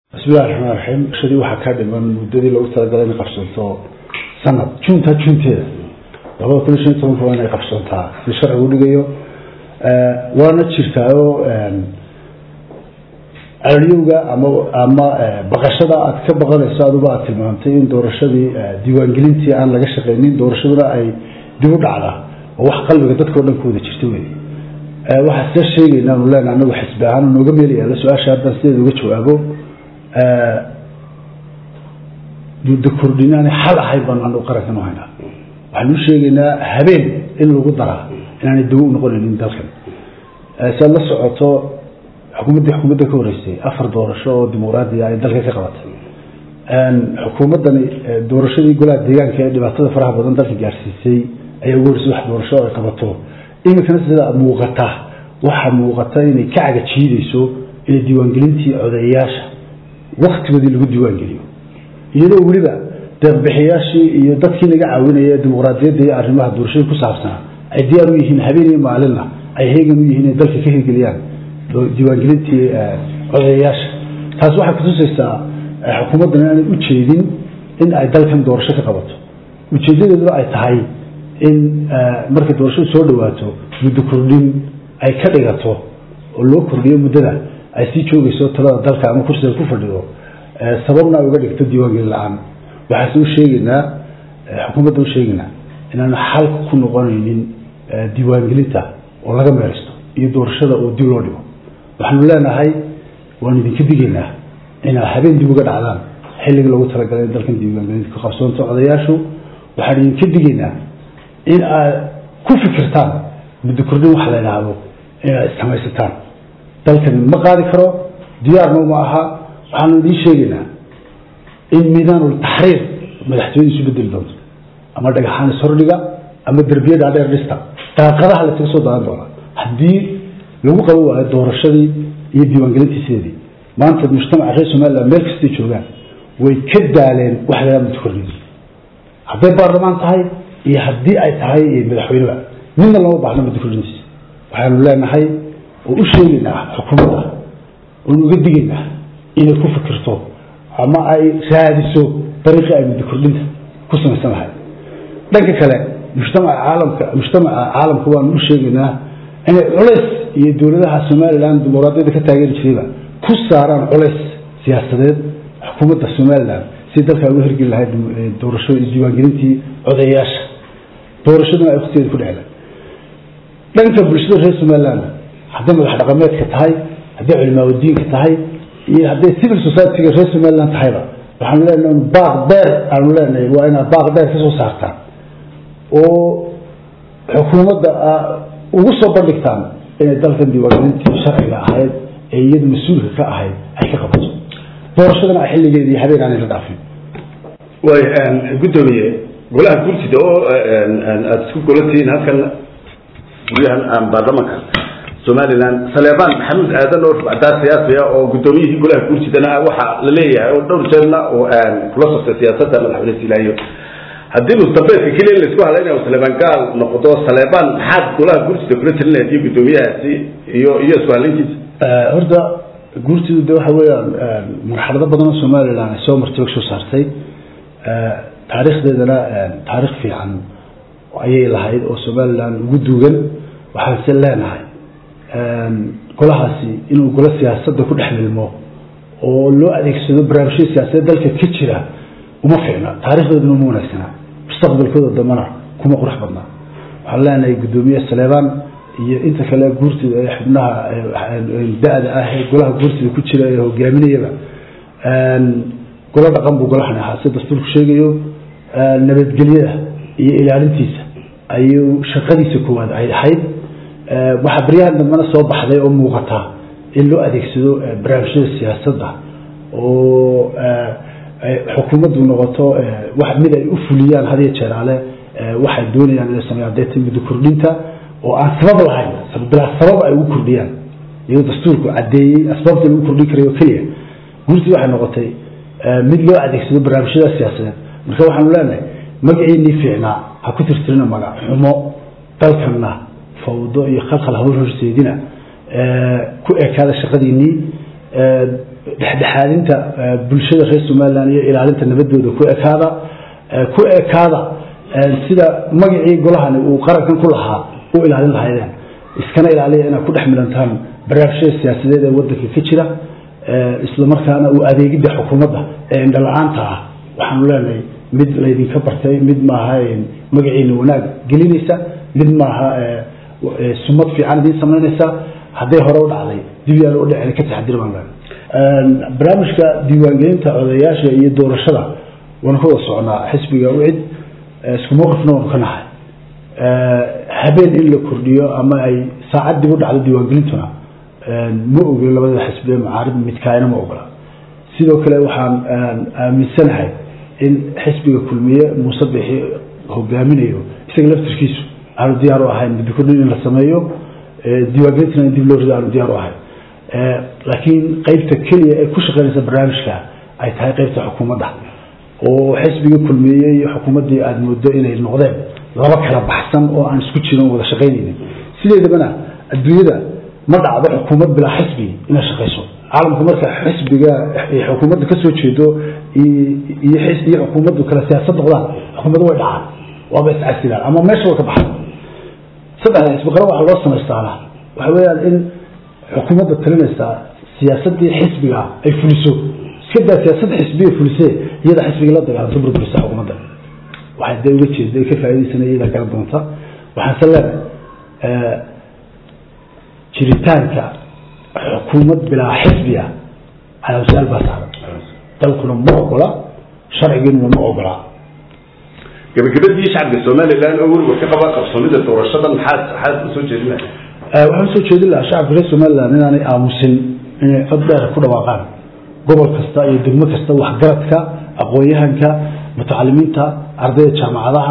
bismillahi raxmaan raxiim shadii waxaa kaa dhiman muddadii loogu talagalay inay qabsanto sanad junta junteeda labada kun iyo shan iyo tobanka waa inay qabsantaa si sharcigu dhigayo waana jirtaayo calaryowga ama ama baqashada aad ka baqanayso aduba aad tilmaamtay in doorashadii diiwaangelintii aan laga shaqaynin doorashaduna ay dib u dhacda oo wax qalbiga dadka o dhan ku wada jirta wey waxaa see sheegayna anu leenaha anagu xisbi ahaan nooga meel yaalla su-aasha haddaan sideeda uga jawaabo muddo kordhinaanay xal ahayn baanu anagu qarankan u haynaa waxaanu u sheegaynaa habeen in lagu daraa inaanay dawo u noqonaynin dalkan si aad la socoto xukuumaddii xukuumadda ka horeysay afar doorasho oo dimuqraadiya ay dalka ka qabatay xukuumaddani doorashadii golaha deegaanka ee dhibaatada faraha badan dalka gaarsiisay ayaa ugu horeysay wax doorasho ay qabato iminkana sida muuqata waxaa muuqata inay ka caga jiidayso inay diiwaangelintii codeeyayaasha waktigoodii lagu diiwaangeliyo iyadoo weliba deeqbixiyaashii iyo dadkii naga caawinaya dimuqraadiyadda iyo arrimaha doorashada ku saabsanaa ay diyaar u yihiin habeen iyo maalinna ay heegan u yihiin inay dalka ka hirgeliyaan diiwaangelintii codeeyayaasha taas waxay kutusaysaa xukuumaddan inaanay ujeedin in ay dalkan doorasho ka qabato ujeedadeeduna ay tahay in markay doorashadu soo dhawaato muddo kordhin ay ka dhigato oo loo kordhiyo muddada ay sii joogayso talada dalka ama kursiga ku fadhido sababna ay uga dhigto diiwaangelin la-aan waxaase u sheegaynaa xukuumadda u sheegaynaa inaanu xal ku noqonaynin diiwaangelinta oo laga meelisto iyo doorashada oo dib loo dhigo waxaanu leenahay waanu idinka digaynaa inaad habeen dib uga dhacdaan xilligii loogu talagalay in dalkan diiwaangelinta ka qabsoonto odayaashu waxaanu idinka digaynaa in aad ku fikirtaan muddo kordhin waxa la idhaahdo inaad issamaysataan dalkani ma qaadi karo diyaarna ma aha waxaanu idiin sheegaynaa in miidaanul taxriir madaxtooyada isu bedeli doonto ama dhagaxaan ishordhiga ama derbiyada dheer dhista daaqadaha lasaga soo daadan doona haddii lagu qaban waayo doorashadii iyo diiwaangelintii sideedii maanta mujtamaca reer somaliland meel kastay joogaan way ka daaleen wax lagaa muddo kordhin hadday baarlamaan tahay iyo haddii ay tahay madaxweyneba midna lama baahno muddo kordhintiisa waxaanu leenahay oo u sheegaynaa xukuumadda oonu uga digaynaa inay ku fikirto ama ay raadiso dariiqii ay muddo kordhinta ku samaysan lahayd dhanka kale mujtamaca caalamka mujtamaca caalamka waanu u sheegaynaa inay culays iyo dowladaha somaliland dimuqraadiyadda ka taageeri jirayba ku saaraan culays siyaasadeed xukuumadda somaliland si dalkaa uga hirgeli lahayd doorasho diiwaangelintii codeeyaasha doorashaduna ay waktigeeda ku dhecla dhanka bulshada reer somaliland hadday madax dhaqameedka tahay hadday culimaaudiinka tahay iyo hadday civil society-ga reer somaliland tahayba waxaanu leenahay baaq dheer aanu leenahay waa inaad baaq dheer ka soo saartaan oo xukuumadda ugu soo bandhigtaan inay dalkan diiwaangelintii sharciga ahayd ee iyadu mas-uulka ka ahayd ay ka qabato doorashadana ay xilligeedii habeen aanay la dhaafin way guddoomiye golaha guurtida oo aada isku golatihiin halkan guryahan baarlamanka somaliland saleebaan maxamuud aadan oo rubcdaa siyaasiya oo guddoomiyihii golaha guurtidana waxaa la leeyahay oo dhowr jeerna oo kula soctay siyaasadda madaxweyne silaayo haddii mustambeedka keliya in laisku hadlaynayo saleebaan gaal noqdo saleebaan maxaad golaha guurtida kula talinayd iyo guddoomiyahaasi iyo iyo isku hadlayntiisa horta guurtidu de waxa weeyaan marxalado badan oo somaliland ay soo martay soo saartay taariikhdeedana taarikh fiican ayay lahayd oo somaliland ugu duugan waxaanse leenahay golahaasi inuu golo siyaasadda ku dhex milmo oo loo adeegsado barnaamijyada siyaasadeed dalka ka jira uma fiicna taarikhdeeduna uma wanaagsana mustaqbalkooda dambana kuma qurux badna waxaan leenahay guddoomiye saleebaan iyo inta kale guurtida ee xubnaha da-da ah ee golaha guurtida ku jira ee hogaaminayaba golo dhaqan buu golahan ahaa si dastuurku sheegayo nabadgelyada iyo ilaalintiisa ayuu shaqadiisa koowaad ay ahayd waxaa baryahan dambena soo baxday oo muuqata in loo adeegsado barnaamijyada siyaasadda oo xukuumaddu noqoto wax mid ay u fuliyaan hadiyo jeeraale waxay doonayaan inay sameeyaan deeta muddo kordhinta oo aan sabab lahayn bilaa sabab ay ugu kordhiyaan iyadoo dastuurku caddeeyey asbaabta lagu kordhin karayo keliya guurtii waxay noqotay mid loo adeegsado barnaamijyada siyaasadeed marka waxaanu leenahay magaciinii fiicnaa ha ku tirtirina magac xumo dalkanna fawdo iyo khalkhal hawl horseedina ku ekaada shaqadiinii dhexdhexaadinta bulshada reer somalilan iyo ilaalinta nabadooda ku ekaada ku ekaada sida magacii golahani uu qarankan ku lahaa u ilaalin lahaydeen iskana ilaaliya inaad ku dhex milantaan barnaamijyada siyaasadeed ee wadanka ka jira islamarkaana uu adeegidda xukuumadda ee indhala-aanta ah waxaanu leenahay mid laydinka bartay mid maaha magaciina wanaag gelinaysa mid maaha sumad fiican idiin samaynaysa hadday hore u dhacday dib yaan u dhicin ka taxadir baan leenahay barnaamijka diiwaangelinta odayaasha iyo doorashada waanu ka wada soconaa xisbiga ucid isku mowqifna waanu ka nahay habeen in la kordhiyo ama ay saacad dib u dhacdo diiwaangelintuna ma ogin labada xisbi ee mucaarib midkaayna ma ogola sidoo kale waxaan aaminsanahay in xisbiga kulmiye muuse bixi hogaaminayo isaga laftirkiisu aanu diyaar u ahayn muddo kordhin in la sameeyo diiwaangelintana in dib loo rido aanu diyaar u ahayn laakiin qeybta keliya ee ku shaqeynaysa barnaamijka ay tahay qeybta xukuumadda oo xisbiga kulmiye iyo xukuumaddii aada moodo inay noqdeen laba kala baxsan oo aan isku jirin wada shaqaynaynin sideedabana adduunyada ma dhacdo xukuumad bilaa xisbi inay shaqayso caalamku marka xisbiga xukuumadda kasoo jeedo iyo iyo xukuumaddu kala siyaasad noqdaan xukuumaddu way dhacaan waaba iscasilaan ama meesha way ka baxan saddexda xisbi qara waxaa loo samaystaana waxa weeyaan in xukuumadda talinaysaa siyaasadii xisbiga ay fuliso iska daa siyaasadda xisbiga fulisee iyada xisbiga la dagaalanto burburisa xukuumadda waxay dee uga jeeda ka faa'idaysana iyada garan doonta waxaanse leenahay jiritaanka xukuumad bilaa xisbiya calaamsaal baa saaran dalkuna ma ogola sharcigiinuna ma ogola gabagabadii shacabka somalilan oo weliba ka qaba qabsoomida doorashada maxaad maxaad usoo jeedinaya waxaan usoo jeedin lahaa shacabka reer somalilan inaanay aamusin inay cod dheer ku dhawaaqaan gobol kasta iyo degmo kasta waxgaradka aqoon-yahanka mutacalimiinta ardayda jaamacadaha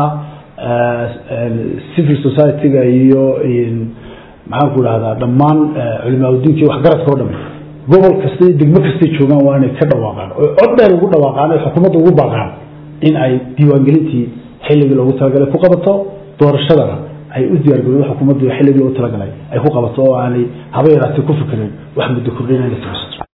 civil society-ga iyo maxaan ku dhahdaa dhammaan culimaauddiinka iyo waxgaradka o dham gobol kasta iyo degmo kastay joogaan waa inay ka dhawaaqaan oo cod dheer ugu dhawaaqaan ay xukuumadda ugu baaqaan in ay diiwaangelintii xilligii loogu talagalay ku qabato doorashadana ay u diyaargaroodo xukuumaddu xilligii loogu talagalay ay ku qabato oo aanay haba yaraatee ku fikireen wax muddo kordhin inay samayso